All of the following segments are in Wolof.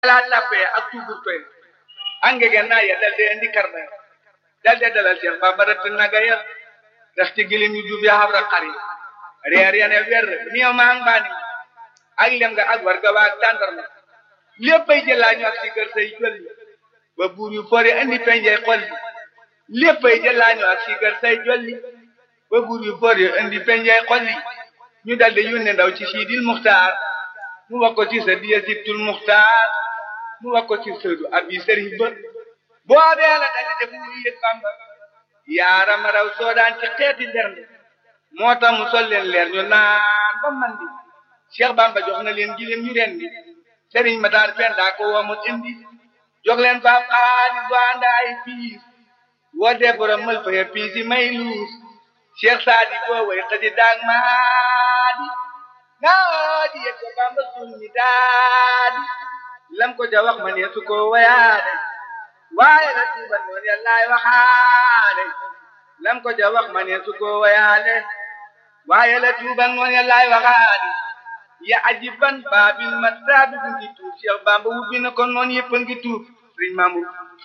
ala tappee ak tuubur koy angege naa ya dalde andi karna dalde dalal Cheikh Bamba rat naga ya dax ci gilim yu jub ya habra xari reer ya ne wer miyo maa mbaani ak lem nga ak warga waa ak tàndarma léppay jëlaañu ak si kër say jolli ba buur yu fori andi penjey xolli léppay jëlaañu ak si kër say jolli ba buur yu fori andi penjey xolli ñu daldi yónne ndaw ci siidil muxtaar mu wax ko ci sa diya sittul muxtaar mu wax ko ci sëdu abi sëriñ ba boobee la daldi def mu yëg Bamba yaarama raw soodaan ci xeeti nderne moo tax mu sol leen leer ñu naan ba mandi Cheikh Bamba jox na leen gileem ñu ren bi sëriñ ma daal fen daa ko woo mu indi jox leen faam xaalis bu ànd ay piis woo dee borom mël fa ya piis yi may luus Cheikh Saadi boo way xëdi daag maadi naa di yëg ko Bamba suñ mi daadi lam ko ja wax ma ne su ko wayaade waaye la tuuba noon yàllaay waxaade lam ko ja wax ma ne su ko wayaade waaye la tuuba noon yàllaay waxaade ya ajiban baabil mataabi bu ngi tuub Cheikh Bamba wubbi na ko noon yëpp a ngi tuub sëriñ Mamour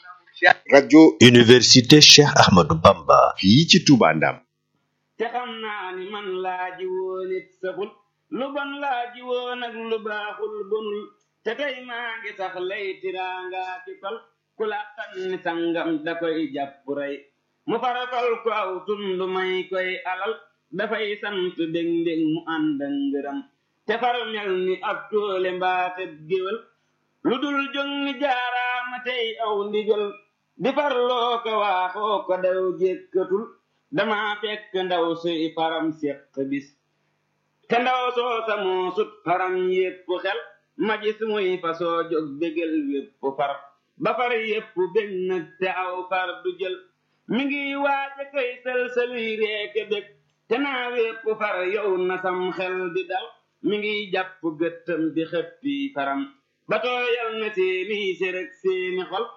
rajo Université Cheikh Ahmadou Bamba. fii ci Touba Ndam te xam naa ni man laa ji woon it saful lu bon laa ji woon ak lu baaxul bonul te tey maa ngi sax lay tiraanga ki tol ku la tànni sangam da koy jàpp rey mu farafal ko aw tund may koy alal dafay sant dég ndég mu ànd ak ngërëm te far mel ni ab toole mbaate géwél lu dul jóg ni jaaraama tey aw ndigal di farloo ko waaxoo ko daw jékkatul dama fekk ndaw suy faram séq bis te ndaw soo sa moo sut faram yépp xel ma gis muy fasoo jóg bégal wépp far ba far yépp bég nag te aw far du jël mi ngi waaja koy sëlsëluy reeke bég te naa wépp far yow na sam xel di dal mi ngi jàpp gëttam di xëppi faram ba tooyal na seeni séreg seeni xol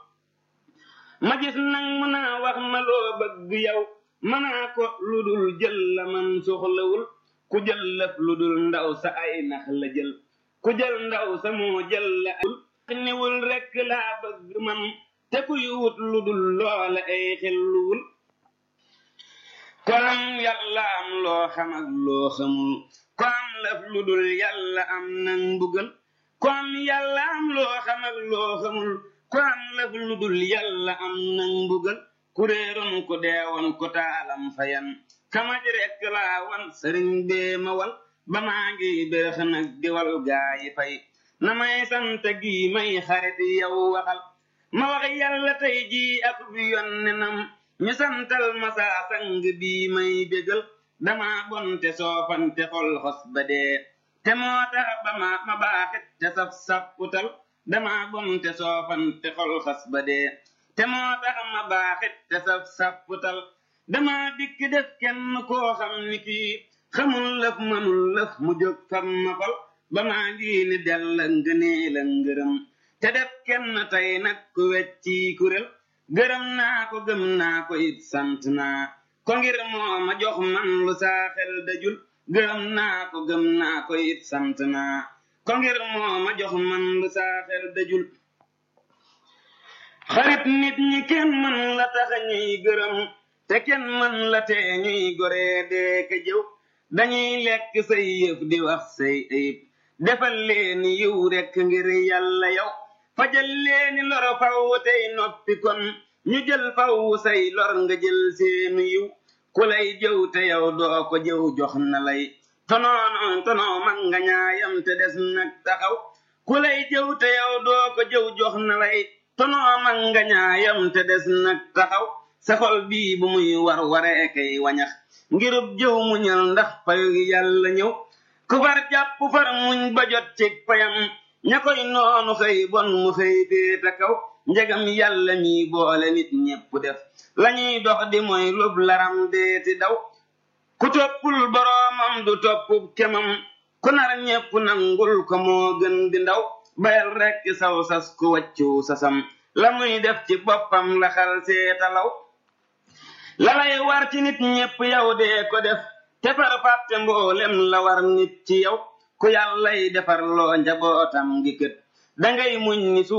ma gis nag mu naa wax ma loo bëgg yow manaa ko lu dul jël la man soxlawul ku jël lëf lu dul ndaw sa ay nax la jël ku jël ndaw sa moo jël la ay niwul rekk laa bëgg man te kuy wut lu dul loola ay xelluwul ko am yàlla am loo xam ak loo xamul ko am lëf lu dul yàlla am nan mbugal ko am yàlla am loo xam ak loo xamul ko am lëf lu dul yàlla am nan mbugal kuréeroon ko deewoon ko taalam fayan kamaj rekk laa wan sëriñ bee ma wal ba maa ngi bérëx nag di wal gaayi fay na may sant gi may xarit yow waxal ma wax yàlla tey jii ak bi yonnenam ñu santal ma saa sang bii may bégal dama bonte soofante xol xos ba dee te moo tax ba ma ma baaxit te saf sapputal dama bonte soofante xol xos ba dee te moo tax ma baaxit te saf sapputal dama dikk def kenn koo xam ni kii xamul lëf mënul lëf mu jóg fam ma fal ba maa ngi ni dell ngënee la ngërëm te def kenn tey nag ku wecci kurél gërëm naa ko gëm naa ko it sant naa ko ngir moo ma jox man lu saa xel dajul gërëm naa ko gëm naa ko it sant naa ko ngir moo ma jox man lu saa xel dajul xarit nit ñi kenn mën la tax ñuy gërëm te kenn mën la tee ñuy goree dee ka jëw dañuy lekk say yëf di wax say ayib defal leeni yiw rekk ngir yàlla yow fajal leeni lor faw tey noppi kon ñu jël faw say lor nga jël seenu yiw ku lay jëw te yow doo ko jëw jox na lay tonoono tonoo mag nga ñaayam te des nag taxaw ku lay jëw te yow doo ko jëw jox na lay tonoo mag nga ñaayam te des nag taxaw sa xol bii bu muy war waree kay wañax ngirub jëw mu ñal ndax payu yàlla ñëw ku far jàpp far muñ ba jot ci payam ña koy noonu xëy bon mu xëy déeta kaw njegam yàlla mi boole nit ñépp def lañuy dox di mooy lub laram deeti daw ku toppul boroomam du toppub kemam ku nar ñépp nangul ko moo gën di ndaw bayal rekk saw sas ku waccu sasam la muy def ci boppam la xal seetalaw la lay war ci nit ñépp yow dee ko def te far fàtte mboolem la war nit ci yow ku yàllay defar loo njabootam gi kët dangay muñ ni